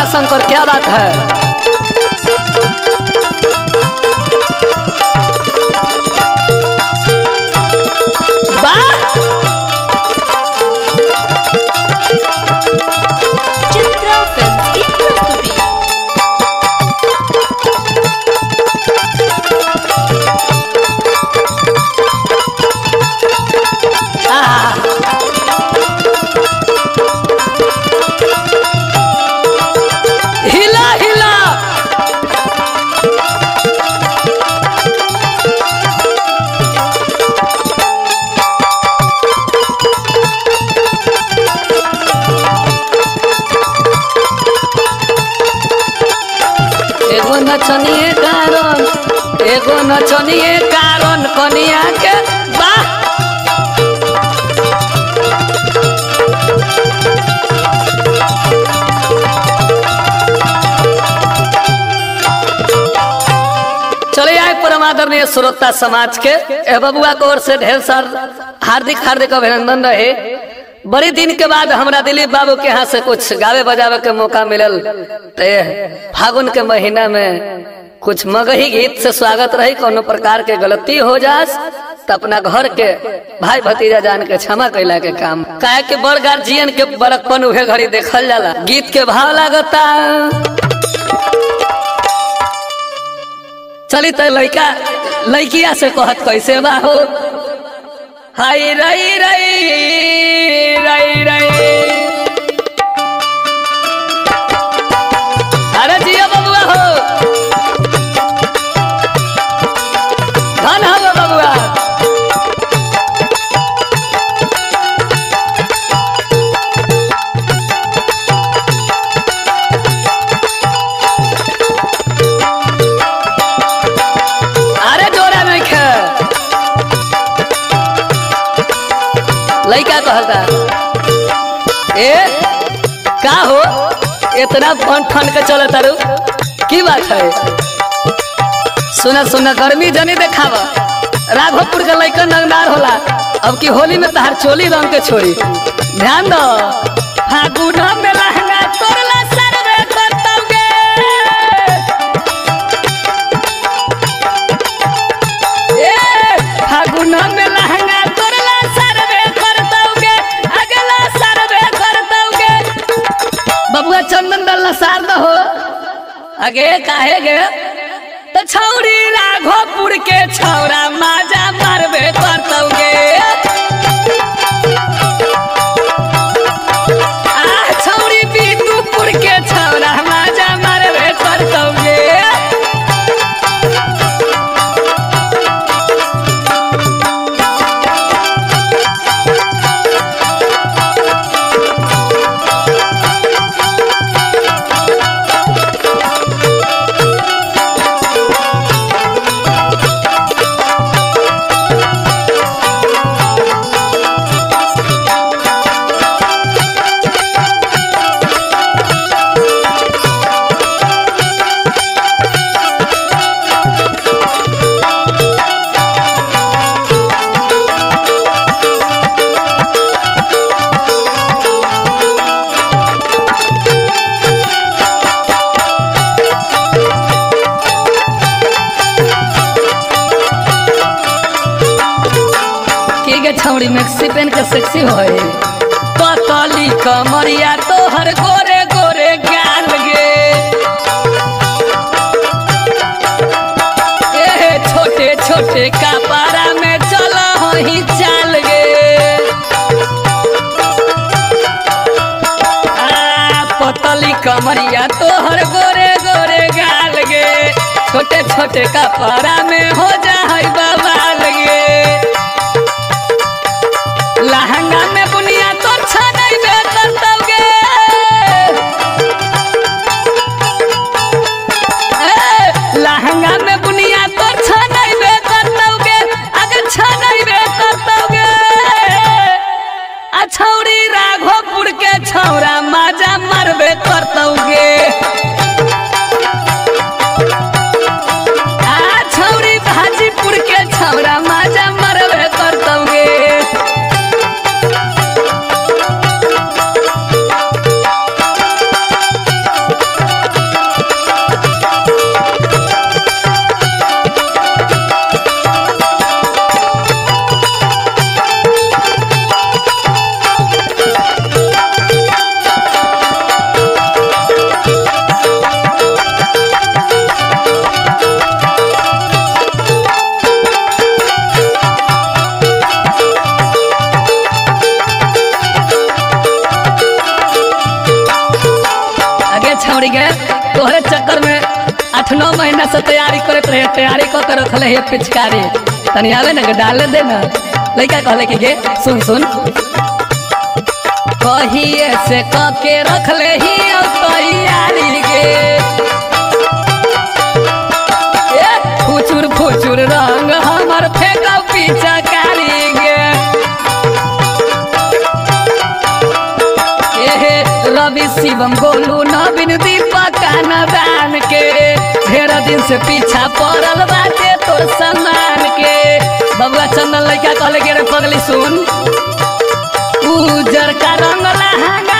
शंकर क्या बात है वाह चित्रा फिल्म की प्रस्तुति हिला हिला एगो नचनिए कारण एगो नचनिए कारण कनिया के वाह चले आए परम आदरणीय श्रोता समाज के ए बबुआ को ओर से ढेर सार हार्दिक हार्दिक अभिनंदन रहे बड़े दिन के बाद हमरा दिलीप बाबू के यहाँ से कुछ गावे बजावे के मौका मिलल ते फागुन के महीना में कुछ मगही गीत से स्वागत रही कोनो प्रकार के गलती हो जास तो अपना घर के भाई भतीजा जान के क्षमा कैला के काम काहे के बड़ गार्जियन के बड़कपन उहे घड़ी देखल जाला गीत के भाव लागता चली तो लड़का लड़किया से कहत कैसे बा हो हाय रई रई रई रई अरे जिया बबुआ हो धन हो बबुआ अरे जोरा नहीं खे लड़का कहता ए का हो इतना फन ठन के चल तारू की बात है सुना सुना गर्मी जनी देखाव राघवपुर के लड़का नंगदार होला अब की होली में तहार चोली रंग के छोड़ी ध्यान दो फागुन में लहंगा तोरला सरवे करतौगे ए फागुन में लहंगा तोरला सरवे करतौगे अगला सरवे करतौगे बबुआ चंदन दल्ला सार दो हो आगे काहे गे तो छौरी राघोपुर के छौरा माजा मारबे करतौगे आ छौरी बीतूपुर के छौरा माजा मारबे करतौगे के गे छौड़ी मैक्सी पेन के सेक्सी होए पतली कमरिया तोहर गोरे गोरे गाल गे ए छोटे छोटे कपड़ा में चल ही चाल गे आ, पतली कमरिया तोहर गोरे गोरे गाल गे छोटे छोटे कपड़ा में हो जा है बवाल गे लहंगा में बुनिया तो छनई बे करतौगे ए, लहंगा में बुनिया तो छनई बे करतौगे अगर छनई बे करतौगे आ छौरी राघोपुर के छौरा माजा मरबे करतौगे आ छौरी भाजीपुर के छौरा माजा मरबे करतौगे आठ नौ महीना से तैयारी करत रहे तैयारी क के रखले है पिचकारी तनी आवे ना के डाल दे ना लड़का कहले कि गे सुन सुन कहिए से क के रखले ही अब तैयारी गे ए, फुचुर फुचुर रंग हमर फेंका पिचकारी गे एहे रवि शिवम गोलू नवीन दीपक दान के ढेर दिन से पीछा पड़ल बाटे तोर सम्मान के बबुआ चंदन लड़का कहले के रे पगली सुन उजर का रंग लहंगा